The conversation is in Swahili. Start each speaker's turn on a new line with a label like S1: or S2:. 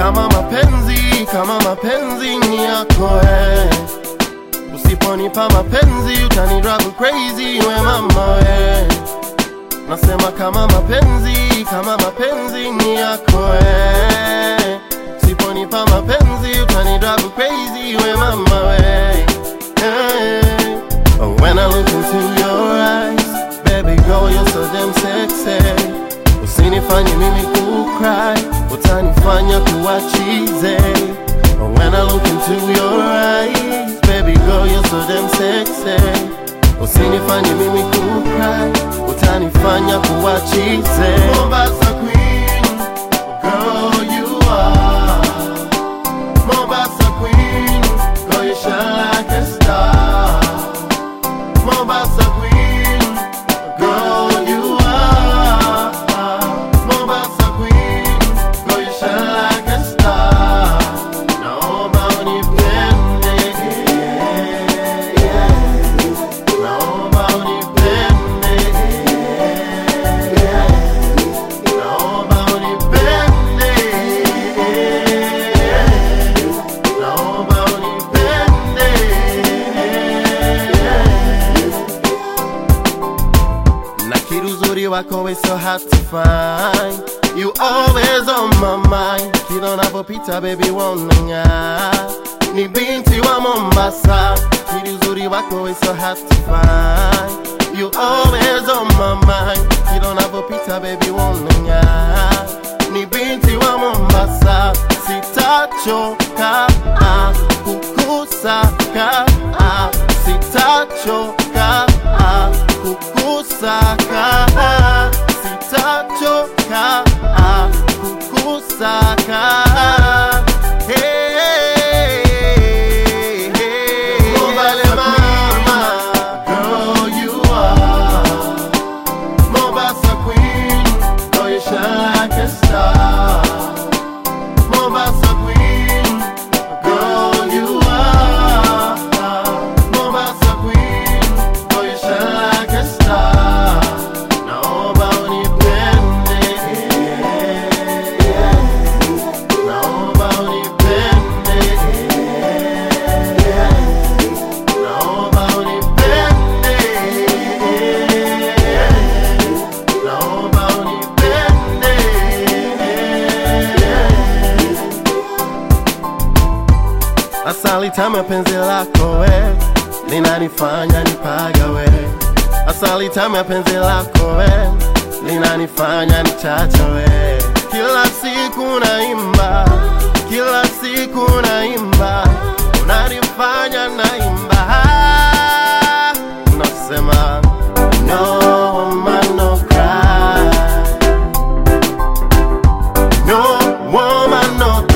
S1: kama mapenzi kama mapenzi ni yako eh. Usiponipa mapenzi utani drive crazy we mama we Nasema kama mapenzi kama mapenzi ni yako eh. Usiponipa mapenzi utani drive crazy we mama we eh. Oh, When I look into your eyes Baby girl you're so damn sexy Usinifanye mimi kukry Utanifanya kuwa cheesy Oh, When I look into your eyes Baby girl you're so damn sexy Usinifanye mimi kukry Utanifanya kuwa cheesy Mombasa queen Girl you are Mombasa queen Girl you shine like a star Mombasa queen Girl you are Mombasa queen Girl you shine like a star Naomba unipende Naomba unipende Naomba unipende Naomba unipende Na kitu uzuri wako is so hard to find You always on my mind Kila unapopita baby wanang'aa Ni binti wa Mombasa Kitu uzuri wako is so hard to find You always on my mind Kila unapopita baby wanang'aa Ni binti wa Mombasa Sitachoka ah, kukusaka ah, Sitachoka ah, kukusaka ah, Sitachoka ah, kukusaka Hey, hey, hey. Mobile mama, girl you are Mombasa queen, girl you shine like a star. Mombasa queen, girl you are. Mombasa queen, girl you shine like a star. Naomba unipende, naomba unipende, naomba unipende. Naomba unipende Asali tamu ya penzi lako we linanifanya nipagawe Asali tamu ya penzi lako we linanifanya nichachawe Kila siku naimba, kila siku naimba Unanifanya naimba Nasema no man no cry No woman no